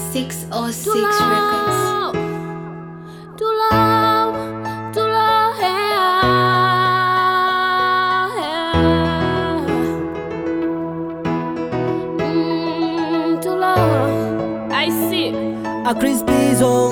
606 Records. To love, to love, Mm, to love. I see. akrispizo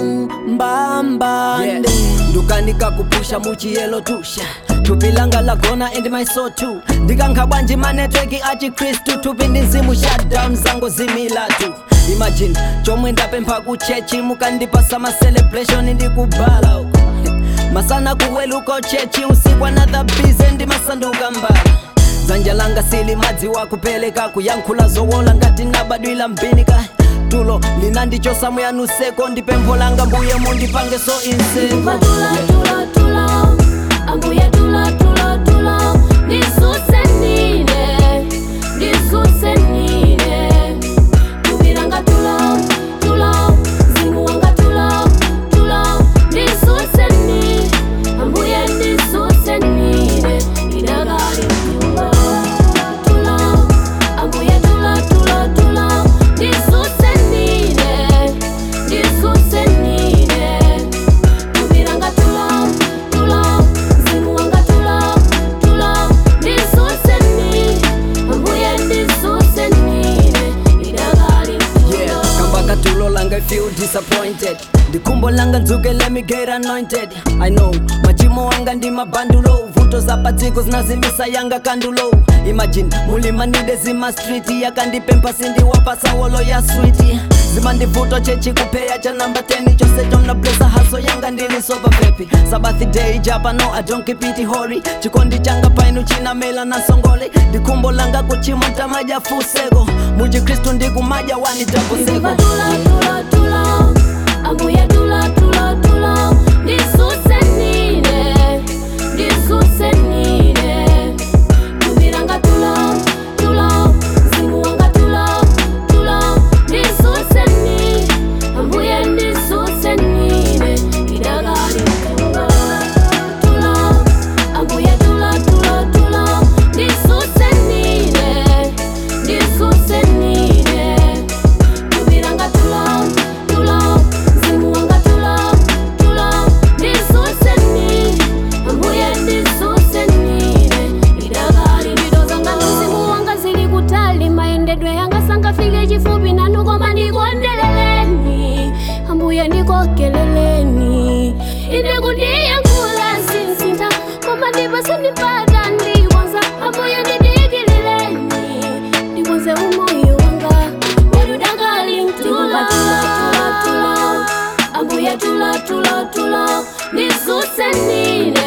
mbambande ndukanika kupusha muchiyelo tusha tupilanga lagona and my soul too ndikankhabwanji manetweki achikristu tupi ndi mzimu shutdown zango zimilatu imagine chomwe ndapempha kuchechi mukandipasa ma celebration ndikubala uko masana kuweluko chechi usiku another busy ndimasanduka mbala dzanja langa sili madzi wakupeleka kuyankhula zowola ngati nabadwila mbinika tulo linandichosa muyanuseko ndipempho langa mbuye mundipange so inseko Tula, tula, tula. Ambuye tula, tula, tula. Ndisuse nine, ndisuse nine. Tubiranga tula, tula. Mzimu wanga tula, tula. Ndisuse nine, ambuye ndisuse nine. Idagali tula, tula. Ambuye tula, tula, tula. Ndisuse nine, ndisuse nine. Tubiranga tula, tula, mzimu wanga tula, tula, ndisuse nine, ambuye ndisuse nine, idagali yeah tula. kambaka tulo langa I feel disappointed ndikumbo langa nzuke let me get anointed i know machimo wanga ndi mabandulo vuto za padziko zinazimisa yanga kandulo imagine mulimanide zima street yakandipempha sindiwapasa wolo ya switi zimandivuto chechi kupeya cha namba 10 chose chomna blesa haso yanga ndilisopa pepi sabathi day japa no i don't keep it hori chikondi changa painu chinamela na songole ndikumbo langa kuchima tamaja fusego mujikristu ndikumaja wani taposeko Tula, tula, tula, ambuye tula, tula, tula, ndisuse nine, ndisuse nine. Tubiranga tula, tula, mzimu wanga tula, tula, ndisuse nine, ambuye ndisuse nine, idagali tula, tula, ambuye tula, tula, tula, ndisuse nine, ndisuse nine. Tubiranga tula, tula, mzimu wanga tula, tula, ndisuse nine, ambuye ndisuse nine, idagali ndidozanga mzimu wanga zili kutali mayendedwe yanga sangafike chifupi nanu koma ndikondeleleni ambuye ndikokeleleni inde kundiyankhula sinsinta koma ndipo sindipata ndikonza ambuye ndidikilileni ndikonze umoyo wanga wadudagali mtula ambuye tula tula tula ndisuse nine